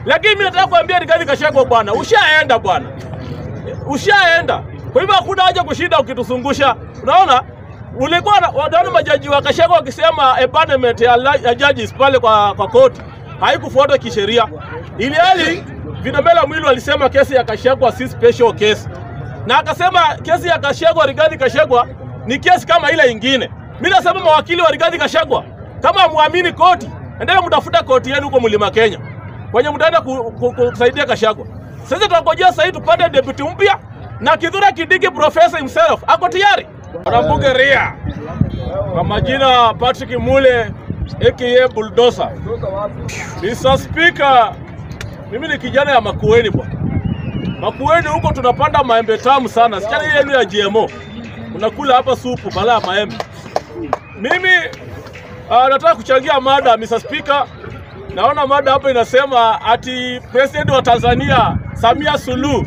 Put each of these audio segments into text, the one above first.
Lakini mimi nataka kuambia Rigathi Gachagua bwana, ushaenda bwana, ushaenda. Kwa hivyo hakuna haja kushinda ukituzungusha. Unaona, ulikuwa na- wanaona majaji wa Gachagua wakisema abandonment ya, la- ya judges pale kwa, kwa koti haikufuatwa kisheria, ili hali Vinamela Mwilu alisema kesi ya Gachagua si special case, na akasema kesi ya Gachagua, Rigathi Gachagua ni kesi kama ile ingine. Mimi nasema mawakili wa Rigathi Gachagua, kama muamini koti, endelea mtafuta koti yenu huko Mlima Kenya kwenye mtaenda ku- ku- kusaidia Gachagua. Sasa tunangojea sasa hivi tupate deputy mpya na Kithure Kindiki professor himself ako tayari. Wanabunge Ria kwa majina Patrick Mule aka Bulldozer. Mr. Speaker, mimi ni kijana ya Makueni bwana. Makueni huko tunapanda maembe tamu sana. Sichana hii yenu ya GMO. Unakula hapa supu bala ya maembe. Mimi uh, nataka kuchangia mada Mr. Speaker. Naona mada hapa inasema ati president wa Tanzania Samia Suluhu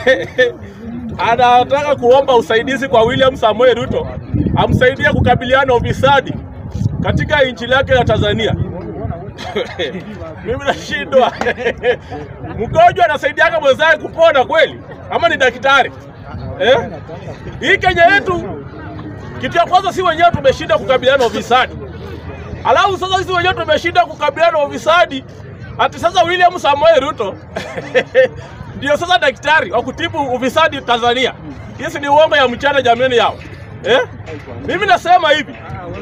anataka kuomba usaidizi kwa William Samoei Ruto amsaidie kukabiliana na ufisadi katika nchi lake la Tanzania. Mimi nashindwa. Mgonjwa anasaidiaga mwenzake kupona kweli, ama ni daktari eh? Hii Kenya yetu, kitu ya kwanza, si wenyewe tumeshinda kukabiliana na ufisadi, alafu sasa sisi wenyewe tumeshinda kukabiliana na ufisadi, ati sasa William Samoei Ruto ndio sasa daktari wa kutibu ufisadi Tanzania. Hii ni uongo ya mchana jameni yao eh? Mimi nasema hivi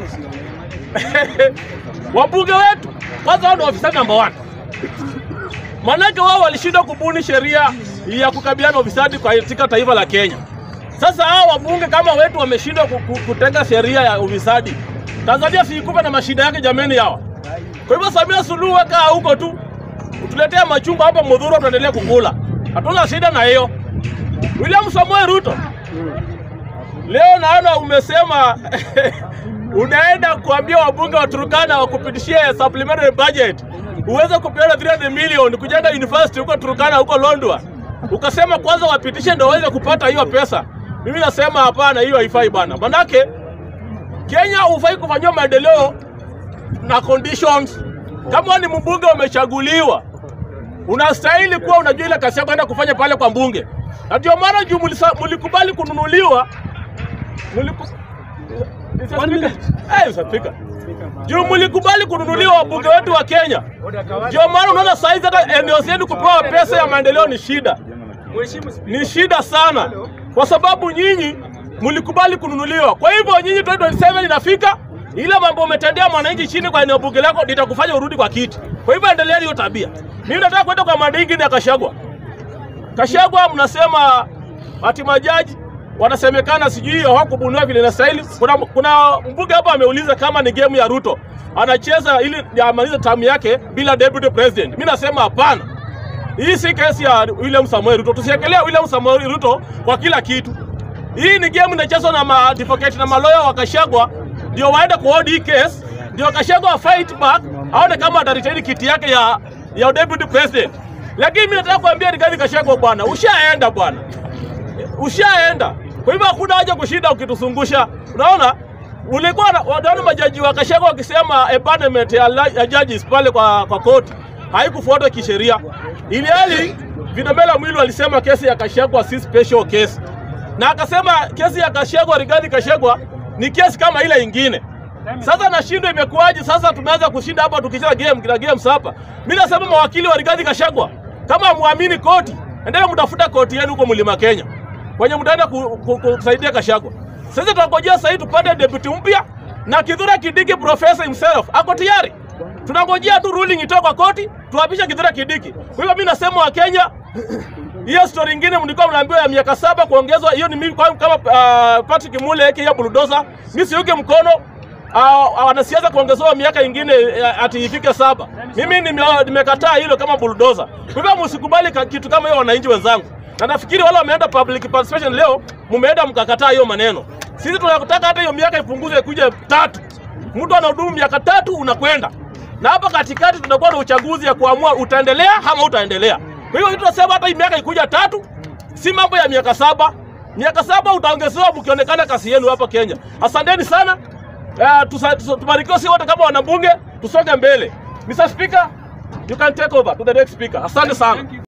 wabunge wetu kwanza, wao ndio wafisadi namba one, manake wao walishindwa kubuni sheria ya kukabiliana na ufisadi katika taifa la Kenya. Sasa hao wabunge kama wetu wameshindwa ku- ku- kutenga sheria ya ufisadi, Tanzania siikupe na mashida yake jameni yao. Kwa hivyo Samia Suluhu weka huko tu, utuletea machungwa hapa Mudhuru, tuendelee kukula, hatuna shida na hiyo. William Samoei Ruto, leo naona umesema unaenda kuambia wabunge wa Turkana wakupitishie supplementary budget uweze kupeana 300 million kujenga university huko Turkana huko Londwa, ukasema kwanza wapitishe ndio waweze kupata hiyo pesa. Mimi nasema hapana, hiyo haifai bana, manake Kenya hufai kufanyiwa maendeleo na conditions. Kama ni mbunge umechaguliwa, unastahili kuwa unajua ile kazi yako kwenda kufanya pale kwa mbunge, na ndio maana juu mulisa- mulikubali kununuliwa muliku... Mr. Speaker. Eh, Mr. Speaker. Juu mulikubali kununuliwa wabunge wetu wa Kenya, ndio maana unaona saizi hata eneo zenu kupewa pesa ya maendeleo ni shida, ni shida sana, kwa sababu nyinyi mulikubali kununuliwa. Kwa hivyo nyinyi 2027 inafika, ile mambo umetendea mwananchi chini kwa eneo bunge lako litakufanya urudi kwa kiti. Kwa hivyo endeleeni hiyo tabia. Mimi nataka kwenda kwa mada ingine ya Kashagwa. Kashagwa mnasema ati majaji wanasemekana sijui hawakubuniwa vile inastahili. Kuna, kuna mbunge hapa ameuliza kama ni game ya Ruto anacheza ili amalize tamu yake bila deputy president. Mimi nasema hapana, hii si kesi ya William Samoei Ruto. Tusiekelea William Samoei Ruto kwa kila kitu. Hii ni game inachezwa na maadvocate na maloya wa Kashagwa ndio waende kuhold hii case, ndio Kashagwa fight back aone kama ataretain kiti yake ya ya deputy president. Lakini mimi nataka kuambia Rigathi Gachagua bwana, ushaenda bwana, ushaenda. Kwa hivyo hakuna haja kushinda ukituzungusha. Unaona, ulikuwa na- wanaona majaji wa Gachagua wakisema abandonment ya, la- ya judges pale kwa, kwa koti haikufuatwa kisheria, ili hali Vinamela Mwilu alisema kesi ya Gachagua si special case, na akasema kesi ya Gachagua, Rigathi Gachagua ni kesi kama ile ingine. Sasa nashindwa imekuwaje? Sasa tumeanza kushinda hapa tukicheza game kila games hapa. Mimi nasema mawakili wa Rigathi Gachagua, kama muamini koti, endelea mtafuta koti yenu huko Mlima Kenya kwenye mtaenda ku- ku- kusaidia Gachagua. Sasa tunangojea sasa hivi tupate deputy mpya na Kithure Kindiki professor himself ako tayari. Tunangojea tu ruling itoke kwa koti, tuapishe Kithure Kindiki. Kwa hivyo mimi nasema wa Kenya hiyo story ingine mlikuwa mnaambiwa ya miaka saba kuongezwa, hiyo ni mimi kwa- kama uh, Patrick Mule aka ya bulldozer, mimi siuke mkono uh, wanasiasa kuongezewa miaka ingine uh, ati ifike saba. Mimi nime- nimekataa hilo kama bulldozer. Kwa hivyo msikubali ka- kitu kama hiyo, wananchi wenzangu, na nafikiri wale wameenda public participation leo, mumeenda mkakataa hiyo maneno. Sisi tunataka hata hiyo miaka ipunguzwe kuja tatu. Mtu anahudumu miaka tatu unakwenda na hapa katikati tutakuwa na uchaguzi ya kuamua utaendelea ama utaendelea. Kwa hiyo tunasema hata hii miaka ikuja tatu, si mambo ya miaka saba. Miaka saba utaongezewa mkionekana kasi yenu hapa Kenya. Asanteni sana. Uh, tusa, tusa, tubarikiwe si wote kama wanabunge, tusonge mbele. Mr. Speaker, you can take over to the next speaker. Asante sana.